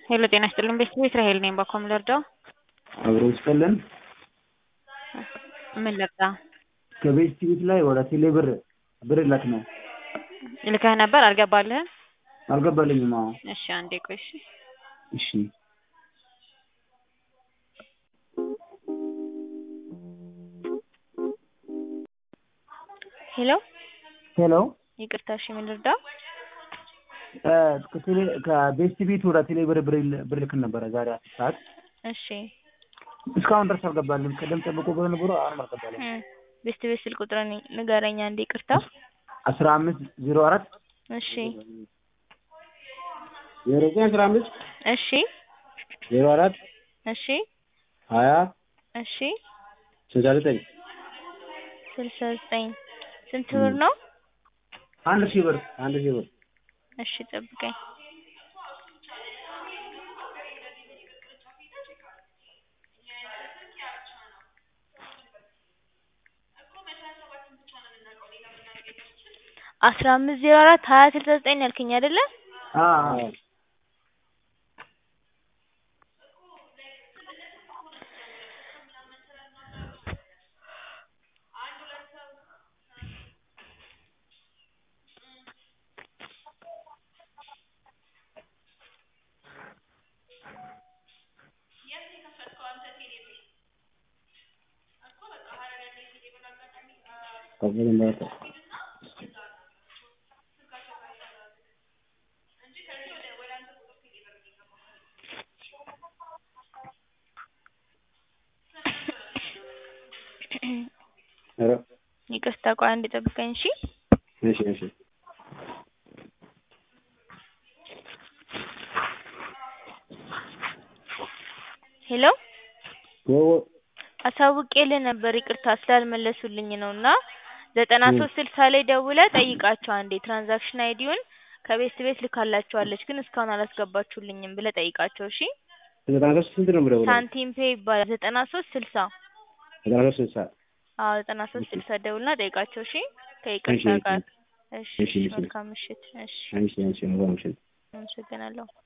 ሄሎ ጤና ይስጥልን ቤተሰብ እስራኤል ነኝ። ባኮም ልርዳው? አብሮ ይስጥልን። ምን ልርዳ? ከቤት ቲቪት ላይ ወደ ቴሌ ብር ብር ልክ ነው ልከህ ነበር አልገባልህም? አልገባልኝም። አዎ እሺ አንዴ ቆይ እሺ። እሺ ሄሎ ሄሎ ይቅርታ እሺ ምን ልርዳው? ከቴሌ ከቤት ቲቪት ወደ ቴሌ ብር ብር ብር ልክ ነበረ ዛሬ አስር ሰዓት እሺ እስካሁን ድረስ አልገባልም። ቀደም ጠብቆ በነበረ አሁንም አልገባልም። እ ቤስት ቤት ስልክ ቁጥር ንገረኝ አንዴ ይቅርታ። አስራ አምስት ዜሮ አራት እሺ ዜሮ ዘጠኝ አስራ አምስት እሺ ዜሮ አራት እሺ ሀያ እሺ ስልሳ ዘጠኝ ስልሳ ዘጠኝ ስንት ብር ነው? አንድ ሺህ ብር አንድ ሺህ ብር እሺ ጠብቀኝ። አስራ አምስት ዜሮ አራት ሀያ ስልሳ ዘጠኝ ያልከኝ አይደለ? አዎ ይቅርታ ቆይ አንዴ ጠብቀኝ እሺ። እሺ እሺ ሄሎ አሳውቄልህ ነበር ይቅርታ ስላልመለሱልኝ ነው እና ዘጠና ሶስት ስልሳ ላይ ደውለህ ጠይቃቸው አንዴ ትራንዛክሽን አይዲውን ከቤት ቤት ልካላችኋለች ግን እስካሁን አላስገባችሁልኝም ብለህ ጠይቃቸው እሺ። ዘጠና ሶስት ስንት ነው የምደውለው? ሳንቲም ፔ ይባላል ዘጠና ሶስት ስልሳ ዘጠና ሶስት ስልሳ አዎ ዘጠና ሶስት ስልሳ ደውልና ጠይቃቸው እሺ። ከይቅርታ እሺ፣ ጋር እሺ እሺ፣ እሺ። መልካም ምሽት እሺ እሺ እሺ መልካም ምሽት። አመሰግናለሁ።